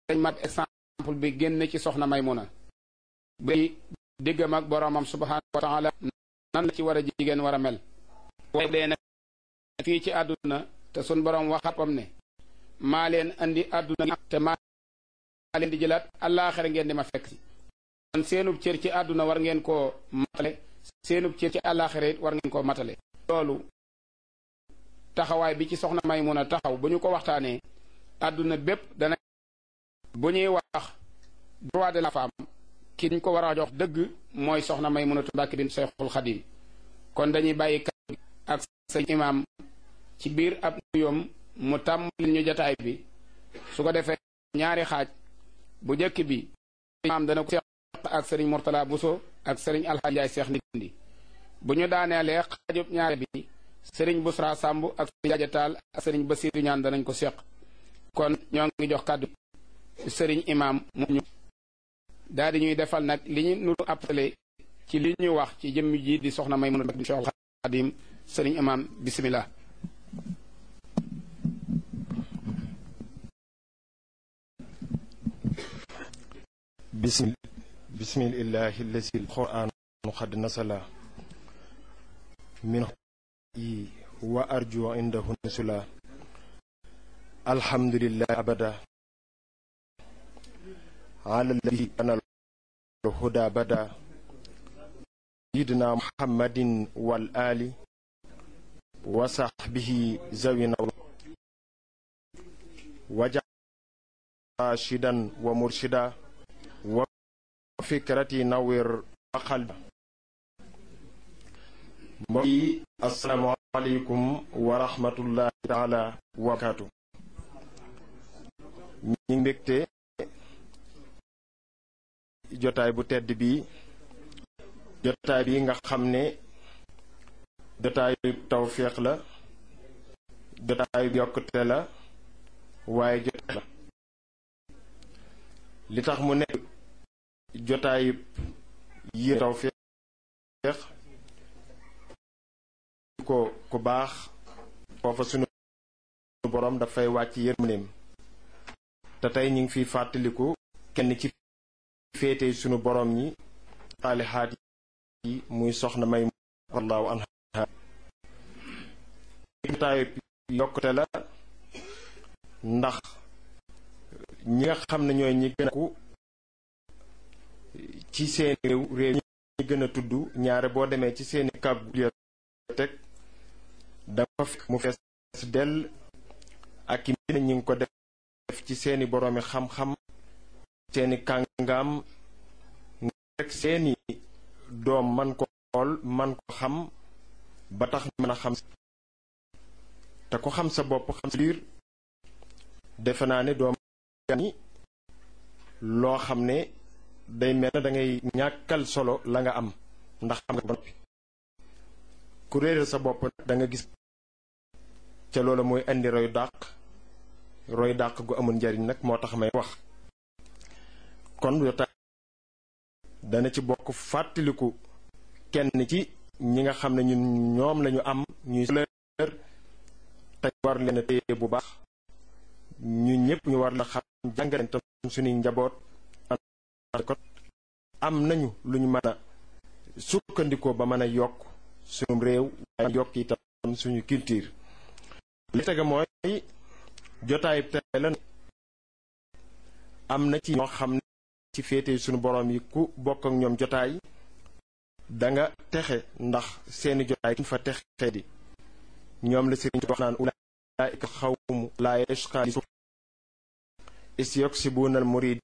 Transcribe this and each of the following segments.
dañ mat exemple bi génn ci soxna Maymuna bi diggam ak boroomam subhaanahu wa taala nan la ci war a jigéen war a mel waaye dee nag fii ci àdduna te sun boroom waxapam ne maa leen andi àdduna te maa leen di jëlaat àllaaxira ngeen di ma fekk si kon seenub cër ci àdduna war ngeen koo matale seenub cër ci àllaaxira it war ngeen koo matale loolu taxawaay bi ci soxna Maymuna taxaw bu ñu ko waxtaanee àdduna bépp dana bu ñuy wax droit de la femme ki ñu ko war a jox dëgg mooy soxna Maymunatu Mbàkke bint Seexul Xadiim kon dañuy bàyyi kàddu gi ak sëñ imaam ci biir ab nuyoom mu tàmbali ñu jataay bi su ko defee ñaari xaaj bu njëkk bi imaam dana ko seq ak sëriñ Murtala Buso ak sëriñ Alxaaji Njaay Seex Ndindi bu ñu daaneelee xaajub ñaare bi sëriñ Busra Sàmb ak sëriñ Jaaja Taal ak sëriñ Basiiru ñaan danañ ko seq kon ñoo ngi jox kàddu sëriñ imaam mu ñu daal di ñuy defal nag li ñu nu appelé ci li ñu wax ci jëmm ji di soxna Maymuna bint Seexul Xadiim sëriñ imaam bismillah bismil bismillahi allazi alquran qad nasala min yi wa arju indahu nusula alhamdulillah abada ala alladi ana alhuda bada sayidina muhammadin wal ali wa sahbihi zawina waja rashidan wa murshida wa fikrati nawir wa qalbi mbokk yi assalaamu aleykum wa rahmatullahi taala wa barakaatu ñi ngi mbégte jotaay bu tedd bi jotaay bi nga xam ne jotaayu tawféex la jotaayu yokkute la waaye jotaay la li tax mu nekk jotaayu yi tawféex ko ku baax foofa sunu boroom dafay wàcc yërmandeem te tey ñu ngi fiy fàttaliku kenn ci féete sunu boroom ñi xaalixaat yi muy soxna may wallahu anha jotaayu yokkute la ndax ñi nga xam ne ñooy ñi gën a ku ci seeni réew réew ñi gën a tudd ñaare boo demee ci seeni kàggu bibliothèque dafa fekk mu fees dell ak i mbind ñi ngi ko def ci seeni boroomi xam-xam seeni kàngaam rek seeni doom man ko xool man ko xam ba tax mën a xam te ko xam sa bopp xam sa biir defe naa ne doom ni loo xam ne day mel na dangay ñàkkal solo la nga am ndax xam nga ba noppi ku réeral sa bopp da nga gis ca loola mooy indi roy dàq roy dàq gu amul njariñ nag moo tax may wax kon yotaay dana ci bokk fàttaliku kenn ci ñi nga xam ne ñun ñoom lañu am ñuy lër te war leen a téye bu baax ñu ñëpp ñu war la xam jàngale tam suñuy njaboot ko am nañu lu ñu mën a sukkandikoo ba mën a yokk suñu réew waaye yokk itam suñu culture li tege mooy jotaay tey la am na ci ñoo xam ne ci féete suñu boroom yi ku bokk ak ñoom jotaay danga texe ndax seeni jotaay kuñ fa texe di ñoom la sëriñ wax naan ulaa'ika xawmu laa yashqaa li is yoksibunal murid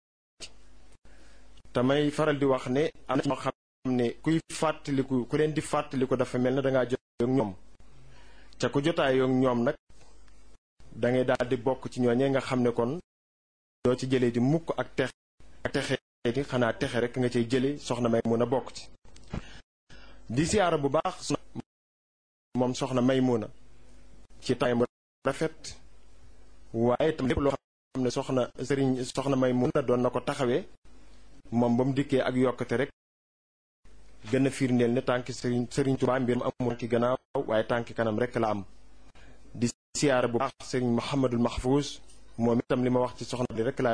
tamay faral di wax ne am na ñoo xam ne kuy fàttaliku ku leen di fàttaliku dafa mel na dangaa jotaay ak ñoom ca ku jotaay ak ñoom nag dangay daal di bokk ci ñooñee nga xam ne kon doo ci jëlee di mukk ak texe ak texe di xanaa texe rek nga cay jële soxna may mun a bokk ci di siyaara bu baax moom soxna may mun a ci tay mu rafet waaye tam lépp loo xam ne soxna sëriñ soxna may mun a doon na ko taxawee moom ba mu dikkee ak yokkate rek gën a firndeel ne tànki sëriñ sëriñ Tuubaa mbir mu amul ki gannaaw waaye tànki kanam rek la am di siyaara bu baax sëriñ Muhammadul Mahfuus moom itam li ma wax ci soxna li rek laa